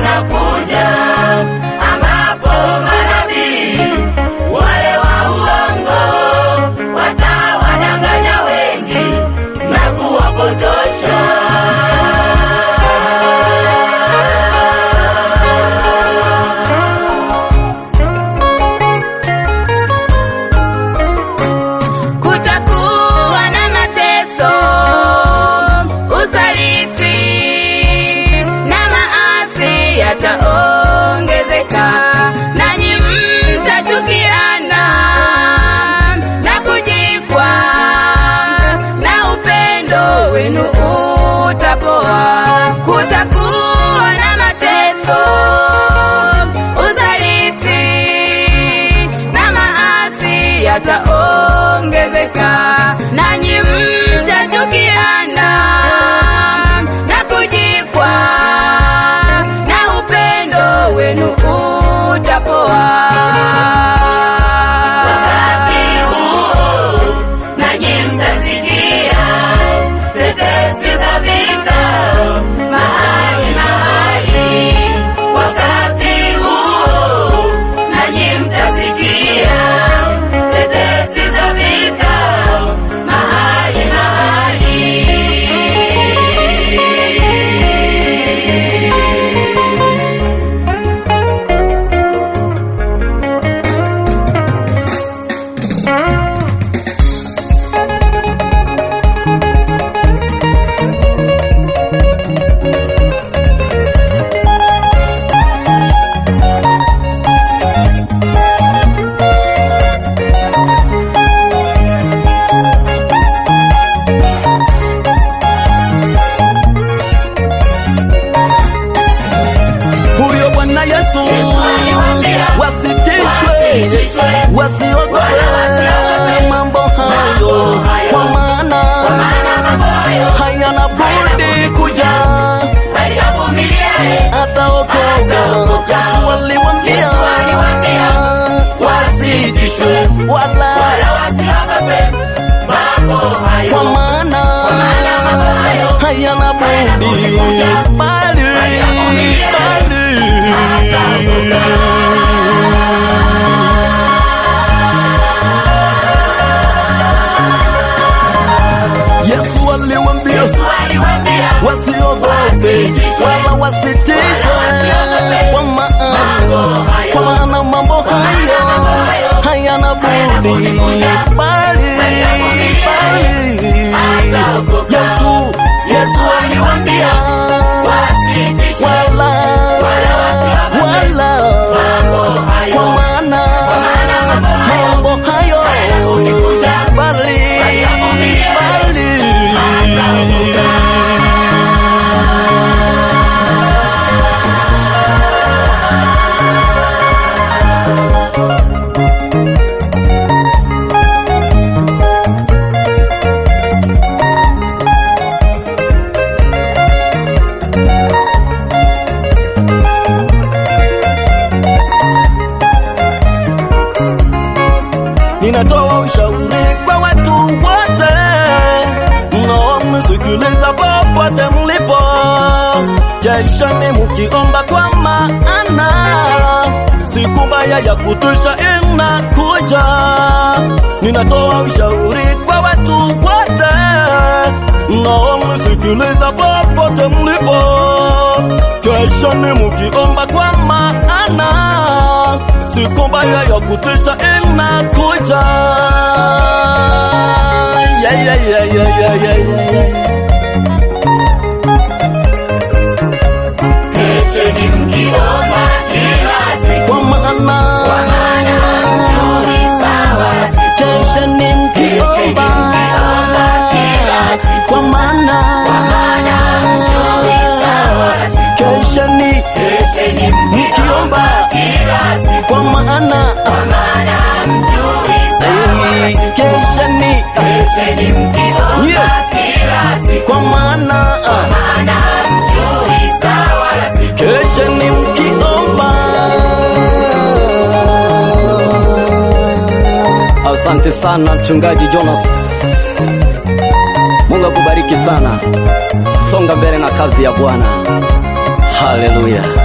unakuja, ambapo manabii wale wa uongo watawadanganya wengi na kuwapotosha. Kutakuwa na mateso, usaliti na maasi yataongezeka, nanyi mtachukiana na kujikwa, na upendo wenu utapoa. Kutakuwa na mateso, usaliti na maasi yataongezeka, nanyi mtachukiana na kujikwa, na upendo wenu utapoa. Wakati huo nanyi mtasikia tetesi za vita mahali mahali. Wakati huo nanyi mtasikia tetesi za vita mahali mahali. huyo Bwana Yesu aliwaambia, wasitishwe, wasitishwe, wasiogope wala wasiogope mambo hayo, hayo, kwa maana maana mambo hayo hayana budi kuja, waliyavumiliaye ataokoka. Ataokoka. Yesu aliwaambia Yesu aliwaambia, wasitishwe wala wala wasiogope mambo hayo. kwa maana maana mambo hayo hayana budi kuja, bali hayavumilia, bali Yesu aliwaambia Yesu aliwaambia, wasiogope Wasitishwe. wala wasitishwe, wasiogope kwa maana mambo hayo. kwa maana mambo hayo mambo hayo hayana budi budi kuja, bali hayavumilia, bali ataokoka. Yesu Yesu aliwaambia wasitishwe, wala wala wasiogope wala mambo hayo. kwa maana maana mambo hayo mambo hayo hayabudi kuja, bali hayavumilia, bali Ninatoa ushauri kwa watu wote mnaomsikiliza popote mlipo, jeshani mukiomba, kwa maana siku mbaya ya kutisha inakuja. Ninatoa ushauri kwa watu wote mnaomsikiliza popote mlipo, jeshani mukiomba, kwa maana siku mbaya ya kutisha inakuja. Yeah, yeah, yeah, yeah, yeah, yeah, yeah. Kesheni mkiomba kila siku, Kwa maana kwa maana hamjui sawa siku. kesheni Kesheni mkiomba, mkiomba kila siku, kwa maana kwa maana hamjui sawa siku. kesheni Kesheni mkiomba kila siku, kwa maana kwa maana hamjui sawa siku. kesheni Kesheni mkiomba Yeah. kila siku, kwa maana maana hamjui sawa siku. kesheni mkiomba. Asante sana mchungaji Jonas, Mungu akubariki sana. Songa mbele na kazi ya Bwana. Haleluya.